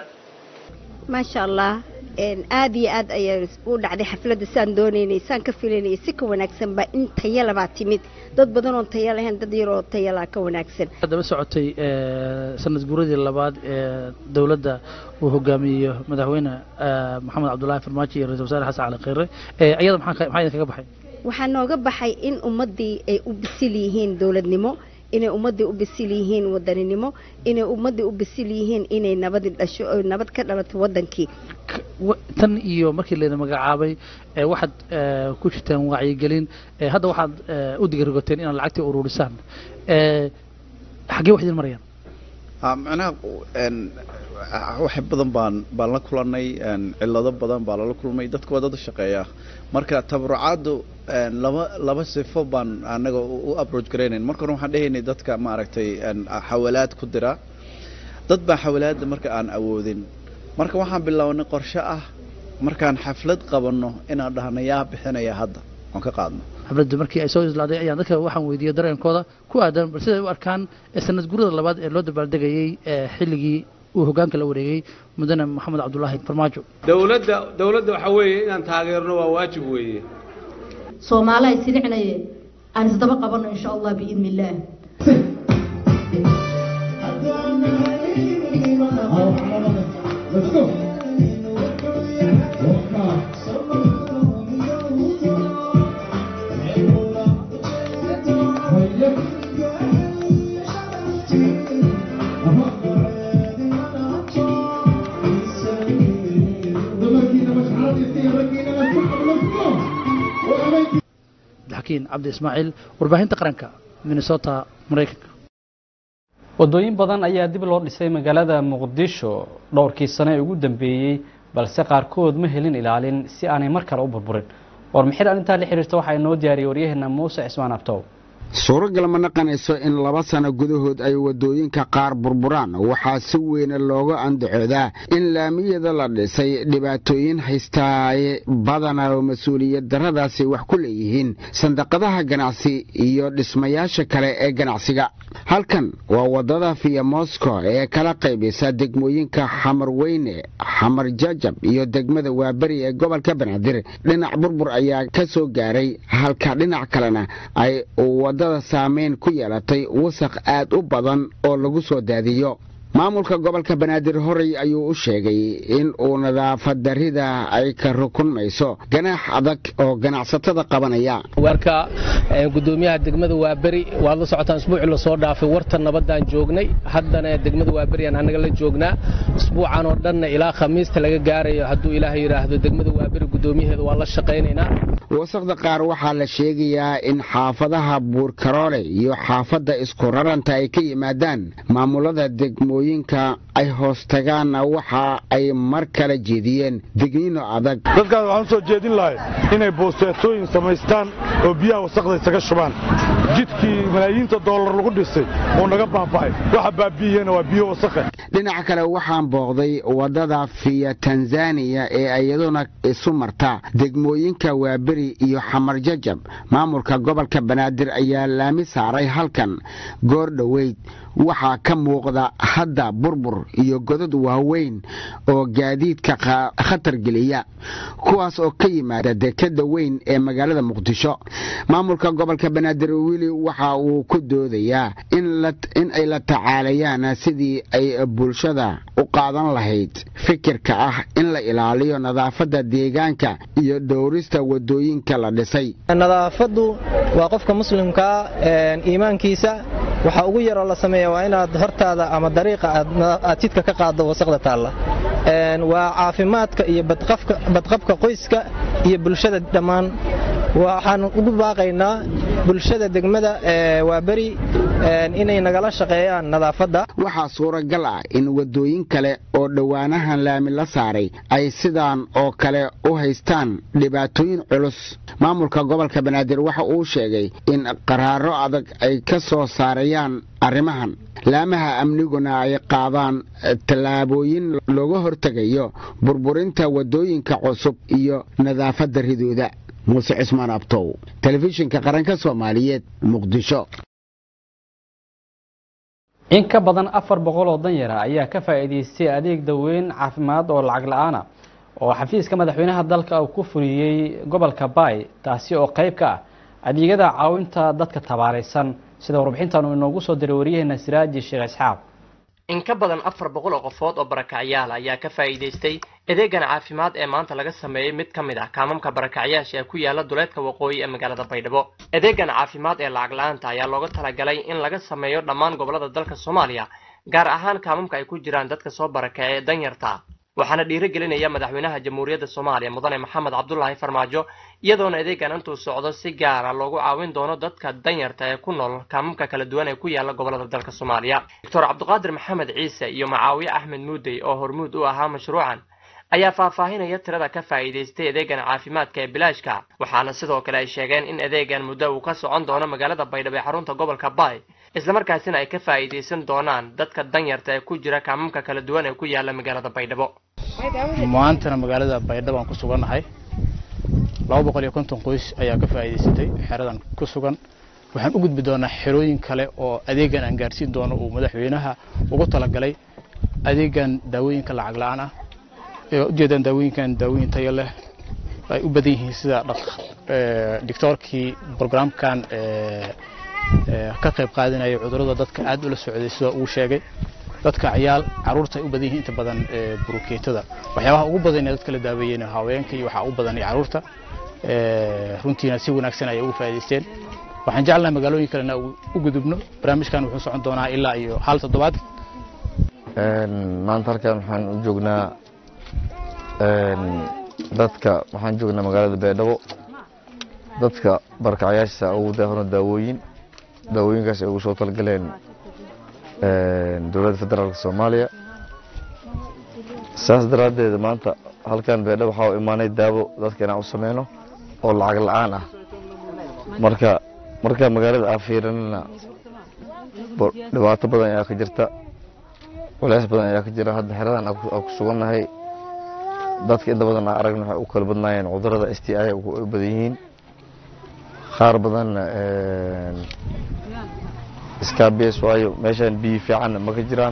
maasha allah aad iyo aad ayaa u dhacday xafladda saan doonaynay saan ka filaynay si ka wanaagsan baa in tayala baa timid dad badan oon taya lahayn dad yaroo tayalaa ka wanaagsan daba socotay sanad guuradii labaad ee dowladda uu hogaamiyo madaxweyne maxamed cabdulaahi farmaajo iyo ra-isul wasaare xasan cali khayre ayada maxaa maxaa idinkaga baxay waxaa nooga baxay in ummaddii ay u bisil yihiin dowladnimo inay ummaddii u bisil yihiin wadaninimo inay ummaddii u bisil yihiin inay nabadi dhasho oo nabad ka dhalato waddankii tan iyo markii layna magacaabay waxaad ku jirtaan wacyigelin hadda waxaad u digirigoteen inaad lacagtii ururisaan xaggee wax idin marayaan macnaha wax badan baan baan la kulanay cillado badan baa lala kulmay dadku waa dad shaqeeya marka tabarucaaddu laba laba sifo baan anaga u approach garaynayn marka hore waxaan dhehaynay dadka maaragtay xawalaad ku dira dad baa xawalaadda marka aan awoodin marka waxaan bilownay qorshe ah markaan xaflad qabanno inaan dhahno yaa bixinaya hadda oon ka qaadno xafladda markii ay soo islaaday ayaan dadka waxaan weydiiyey dareenkooda ku aadan bal siday u arkaan sanad gurada labaad ee loo dabaaldegayey xilligii uu hoggaanka la wareegay mudane maxamed cabdulaahi farmaajo dowladda dowladda waxaa weeye inaan taageerno waa waajib weeye soomaali ay silicnaye aan isdaba qabanno insha allah biidni illaah xakiin cabdi ismaaciil warbaahinta qaranka minnesota maraykanka wadooyin badan ayaa dib loo dhisay magaalada muqdisho dhowrkii sano ee ugu dambeeyey balse qaarkood ma helin ilaalin si aanay mar kale u burburin warmixir arrintaa la xiriirta waxaa inoo diyaariyey waryaheena muuse cismaan abtow suuragal ma naqanayso in laba sano gudahood ay waddooyinka qaar burburaan waxaa si weyne looga andacoodaa in laamiyada la dhisay dhibaatooyin haystaaye badana oo mas-uuliyad darradaasi wax ku leeyihiin sandaqadaha ganacsi iyo dhismayaasha kale ee ganacsiga halkan waa waddada fiya moscow ee kala qaybisa degmooyinka xamar weyne xamar jajab iyo degmada waaberi ee gobolka banaadir dhinac burbur ayaa ka soo gaaray halka dhinac kalena ay wadada saameyn ku yeelatay wasaq aad u badan oo lagu soo daadiyo maamulka gobolka banaadir horey ayuu u sheegay in uu nadaafad darrida ay ka rukunmayso ganaax adag oo ganacsatada qabanaya warka gudoomiyaha degmada waaberi waad la socotaan isbuucii lasoo dhaafay warta nabadaan joognay haddana degmada waaberiaan anaga la joognaa isbuucan oo dhanna ilaa khamiista laga gaarayo hadduu ilaaha yidhaahdo degmada waaberi gudoomiyaheeda waa la shaqaynaynaa wasaqda qaar waxaa la sheegayaa in xaafadaha buurkaroole iyo xaafadda isku raranta ay ka yimaadaan maamulada degmooyinka ay hoos tagaanna waxa ay mar kale jeediyeen digniino adag dadkaas waxaan u soo jeedin lahay inay boosteetooyin samaystaan oo biyaha wasaqda isaga shubaan jidkii malaayiinta doolar lagu dhisay oo naga baaba'ay waxa baabi'iyena waa biyo wasaqe dhinaca kale waxaan booqday waddada fiya tanzaniya ee iyaduna isu marta degmooyinka waaberi iyo xamar jajab maamulka gobolka banaadir ayaa laami saaray halkan goor dhoweyd waxaa ka muuqda hadda burbur iyo godad waaweyn oo gaadiidka khatar geliya kuwaas oo ka yimaada dekadda weyn ee magaalada muqdisho maamulka gobolka banaadir weli waxa uu ku doodayaa in ay la tacaalayaan sidii ay bulshada u qaadan lahayd fikirka ah in la ilaaliyo nadaafadda deegaanka iyo dhowrista wadooyinka la dhisay nadaafaddu waa qofka muslimkaa iimaankiisa waxa ugu yaroo la sameeya waa inaad hortaada ama dariiqa aad jidka ka qaaddo wasaqda taalla waa caafimaadka iyo badqabka qoyska iyo bulshada dhammaan waxaan ugu baaqaynaa bulshada degmada waa beri inay nagala shaqeeyaan nadaafadda waxaa suuragal ah in waddooyin kale oo dhowaanahan laami la saaray ay sidaan oo kale u haystaan dhibaatooyin culus maamulka gobolka banaadir waxa uu sheegay in qaraaro adag ay ka soo saarayaan arrimahan laamaha amniguna ay qaadaan tallaabooyin looga hortegayo burburinta waddooyinka cusub iyo nadaafadda ridooda muuse cismaan abtow telefishinka qaranka soomaaliyeed muqdisho in ka badan afar boqol oo danyara ayaa ka faa'iidaystay adeeg daweyn caafimaad oo lacag la-aana oo xafiiska madaxweynaha dalka uu ku fuliyey gobolka baay taasi oo qayb ka ah adeegyada caawinta dadka tabaaraysan sida warbixintan uu inoogu soo diray waryaheena siraaji sheekh isxaaq in ka badan afar boqol oo qofood oo barakacyaal ayaa ka faa'iidaystay adeegan caafimaad ee maanta laga sameeyey mid ka mid ah kaamamka barakacyaasha ee ku yaala duleedka waqooyi ee magaalada baydhabo adeegan caafimaad ee lacag la-aanta ayaa looga talagalay in laga sameeyo dhammaan gobolada dalka soomaaliya gaar ahaan kaamamka ay ku jiraan dadka soo barakacay ee danyarta waxaana dhiirigelinaya madaxweynaha jamhuuriyadda soomaaliya mudane maxamed cabdulaahi farmaajo iyadoona adeegan intuu socdo si gaara loogu caawin doono dadka danyarta ee ku nool kaamamka kala duwan ee ku yaala gobolada dalka soomaaliya doctor cabdiqaadir maxamed ciise iyo macaawiye axmed muudey oo hormuud u ahaa mashruucan ayaa faahfaahinaya tirada ka faa'iidaystay adeegan caafimaadka ee bilaashka waxaana sidoo kale ay sheegeen in adeegan muddo uu ka socon doono magaalada baydhabo ee xarunta gobolka baay islamarkaasina ay ka faa'iidaysan doonaan dadka danyarta ee ku jira kaamamka kala duwan ee ku yaala magaalada baydhabo maantana magaalada baydhabo aan ku sugannahay laba boqol iyo konton qoys ayaa ka faa'iidaysatay xeradan ku sugan waxaan u gudbi doonaa xerooyin kale oo adeegan aan gaarsiin doono uu madaxweynaha ugu talagalay adeegan daawooyinka lacag la-aan ah ee ujeedaan daawooyinkan daawooyin tayo leh ay u badan yihiin sida doctoorkii programkan ka qayb qaadanaya cudurrada dadka aad ula socday sida uu sheegay dadka ciyaal caruurta ay u badan yihiin inta badan burukeetada waxyaabaha ugu badan ee dadka la daaweeyeen haweenka iyo waxaa ugu badan caruurta runtiina si wanaagsan ayay ugu faa'iidaysteen waxaan jeclahay magaalooyin kalena u gudubno barnaamijkan wuxuu socon doonaa ilaa iyo hal toddobaad maanta halkan waxaan u joognaa dadka waxaan joognaa magaalada baydhabo dadka barkacyaasha ugu daahano daawooyin daawooyinkaas ay ugu soo talgaleen dowladda federaalka soomaaliya saas daraaddeed maanta halkan baydhabo waxaa u imaanay daawo dadka inaan u sameyno oo lacag la-aan ah marka marka magaalada aan fiirinana dhibaato badan ayaa ka jirta culeys badan ayaa ka jira hadda xeradan aan ku sugannahay dadka inta badan aan aragna waxay u kala badnaayeen cudurrada s t i u badan yihiin qaar badanna iskaabs waayo meeshaan biyo fiicanna ma ka jiraan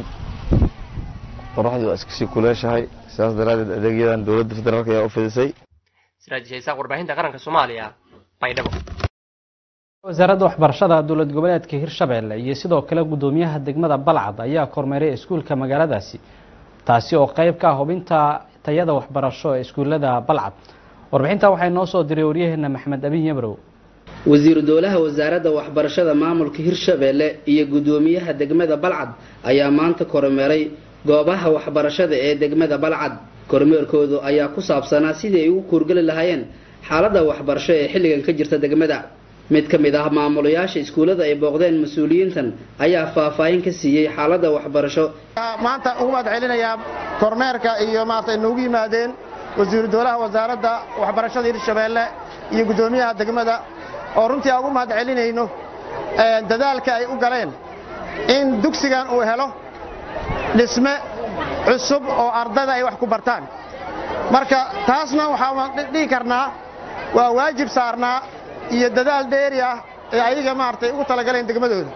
qoraxdu waa iskasii kuleeshahay sidaas daraaddeed adeegyadan dowladda federaalk ayaa u fidisay siraaj haysaaq warbaahinta qaranka soomaaliya baydhabo wasaaradda waxbarashada dowlad goboleedka hirshabeelle iyo sidoo kale guddoomiyaha degmada balcad ayaa kormeeray iskuulka magaaladaasi taasi oo qayb ka ah hubinta tayada waxbarasho ee iskuullada balcad warbixinta waxay noo soo diray waryaheena maxmed abin yabrow wasiiru dowlaha wasaaradda waxbarashada maamulka hirshabeelle iyo guddoomiyaha degmada balcad ayaa maanta kormeeray goobaha waxbarashada ee degmada balcad kormeerkoodu ayaa ku saabsanaa sidii ay ugu kuurgeli lahaayeen xaaladda waxbarasho ee xilligan ka jirta degmada mid ka mid ah maamulayaasha iskuullada ay booqdeen mas-uuliyiintan ayaa faahfaahin ka siiyey xaaladda waxbarasho maanta ugu mahad celinayaa kormeerka iyo maaragtay noogu yimaadeen wasiiru dowlaha wasaaradda waxbarashada hirshabeelle iyo guddoomiyaha degmada oo runtii aan ugu mahad celinayno dadaalka ay u galeen in dugsigan uu helo dhisme cusub oo ardada ay wax ku bartaan marka taasna waxaan dhihi karnaa waa waajib saarnaa iyo dadaal dheeri ah ee ayaga maaragtay ugu talagaleen degmadooda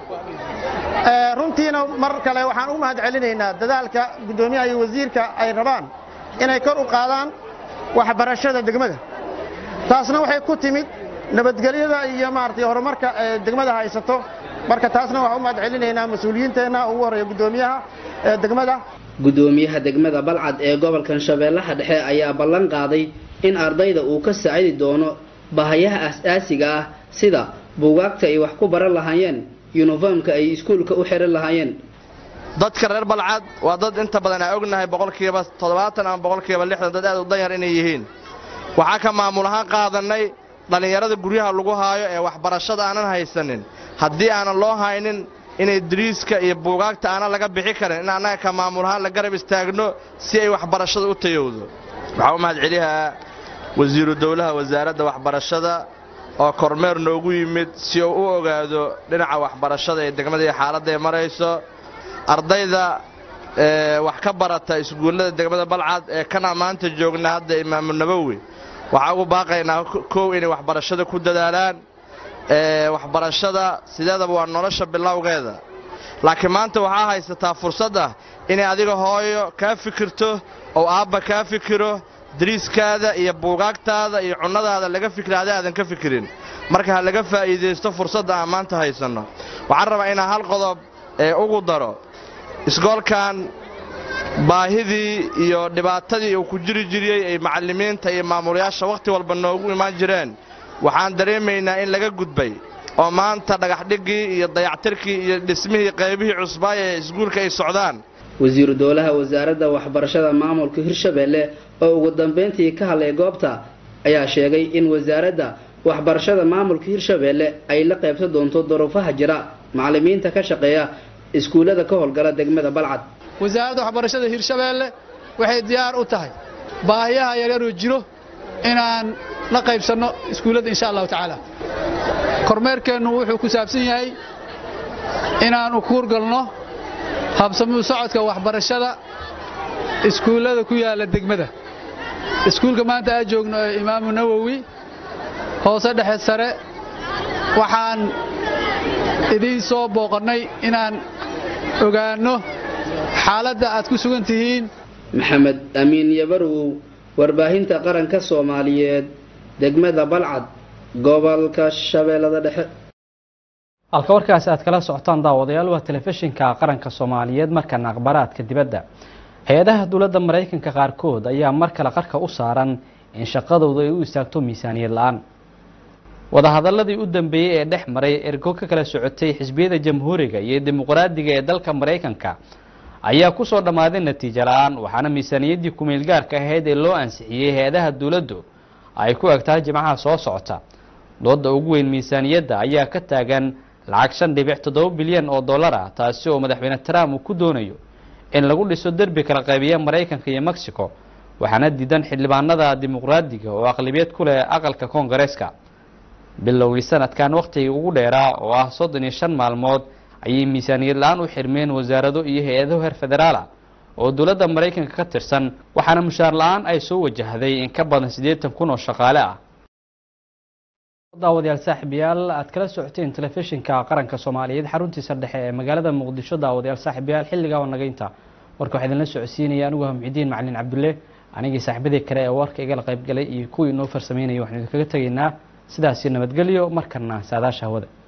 runtiina mar kale waxaan ugu mahad celinaynaa dadaalka guddoomiyaha iyo wasiirka ay rabaan inay kor u qaadaan waxbarashada degmada taasna waxay ku timid nabadgelyada iyo maaragtay horumarka ee degmada haysato marka taasna waxaan u mahad celinaynaa mas-uuliyiinteenna ugu horreeya guddoomiyaha degmada guddoomiyaha degmada balcad ee gobolkan shabeellaha dhexe ayaa ballan qaaday in ardayda uu ka saacidi doono bahayaha as-aasiga ah sida buugaagta ay wax ku baran lahaayeen yuniformka ay iskuulka u xiran lahaayeen dadka reer balcad waa dad inta badan aan ognahay boqolkiiba toddobaatan ama boqolkiiba lixdan dad aad u danyar inay yihiin waxaa ka maamul ahaan qaadannay dhallinyarada guryaha lagu haayo ee waxbarashada aanan haysanin haddii aanan loo haynin inay dariiska iyo buugaagta aanan laga bixi karin in annaga ka maamul ahaan la garab istaagno si ay waxbarashada u tayowdo waxaa u mahad celiyaa wasiiru dowlaha wasaaradda waxbarashada oo kormeer noogu yimid si uu u ogaado dhinaca waxbarashada ee degmada iyo xaaladda ay marayso ardayda wax ka barata iskuullada degmada balcad ee kana maanta joogna hadda imaamu nabowi waxaa ugu baaqaynaa kow inay waxbarashada ku dadaalaan waxbarashada sideedaba waa nolosha bilowgeeda laakiin maanta waxaa haysataa fursad ah inay adiga hooyo kaa fikirto oo aabba kaa fikiro dariiskaada iyo buugaagtaada iyo cunnadaada laga fikira adi aadan ka fikirin marka ha laga faa'iidaysto fursadda aan maanta haysanno waxaan rabaa inaan hal qodob ee ugu daro isgoolkan baahidii iyo dhibaatadii uu ku jiri jiriyey ay macallimiinta iyo maamulayaasha wakhti walba noogu imaan jireen waxaan dareemaynaa in laga gudbay oo maanta dhagaxdhiggii iyo dayactirkii iyo dhismihii qaybihii cusbaaya ee iskuulka ay socdaan wasiiru dowlaha wasaaradda waxbarashada maamulka hirshabeelle oo ugu dambayntii ka hadlay goobta ayaa sheegay in wasaaradda waxbarashada maamulka hirshabeelle ay la qaybsan doonto duruufaha jira macallimiinta ka shaqeeya iskuullada ka howlgala degmada balcad wasaaradda waxbarashada hirshabeelle waxay diyaar u tahay baahiyaha yaryaroo jiro inaan la qaybsanno iskuullada insha allahu tacaala kormeerkeennu wuxuu ku saabsan yahay inaannu kuurgalno habsamuu socodka waxbarashada iskuullada ku yaalla degmada iskuulka maanta aad joogno ee imaamu nawowi hoose dhexe sare waxaan idiin soo booqannay inaan ogaanno xaaladda aad ku sugan tihiin maxamed amiin yabarow warbaahinta qaranka soomaaliyeed degmada balcad gobolka shabeellada dhexe halka warkaasi aad kala socotaan daawadayaal waa telefishinka qaranka soomaaliyeed markana akhbaraadka dibadda hay-adaha dowladda maraykanka qaarkood ayaa mar kale qarka u saaran in shaqadooda ay u istaagto miisaaniyad la-aan wadahadaladii u dambeeyey ee dhex maray ergo ka kala socotay xisbiyada jamhuuriga iyo dimuqraadiga ee dalka maraykanka ayaa kusoo dhammaaday natiijo la-aan waxaana miisaaniyaddii kumeel gaarka ahayd ee loo ansixiyey hay-adaha dowladdu ay ku eg tahay jimcaha soo socota dooda ugu weyn miisaaniyadda ayaa ka taagan lacag shan dhibic toddoba bilyan oo dollar ah taasi oo madaxweyne trump uu ku doonayo in lagu dhiso derbi kala qaybiya maraykanka iyo mexico waxaana diidan xildhibaanada dimuqraadiga oo aqlabiyad ku leh aqalka koongareeska bilowgii sanadkan wakhtigii ugu dheeraa oo ah soddon iyo shan maalmood ayay miisaaniyad la-aan u xirmeen wasaarado iyo hay-ado heer federaala oo dowladda maraykanka ka tirsan waxaana mushaar la-aan ay soo wajahday in ka badan siddeetan kun oo shaqaale ah daawadayaal saaxiibayaal aad kala socoteen telefishinka qaranka soomaaliyeed xaruntiisa dhexe ee magaalada muqdisho daawadayaal saaxiibayaal xilligaa oo nagaynta warka waxaa idinla socodsiinaya anigu ah muxidiin macalin cabdulle anigii saaxiibadii kale ee warka igala qayb galay iyo kuwii inoo farsameynaya waxaan idinkaga tegaynaa sidaasi nabadgelyo markana saadaasha hawada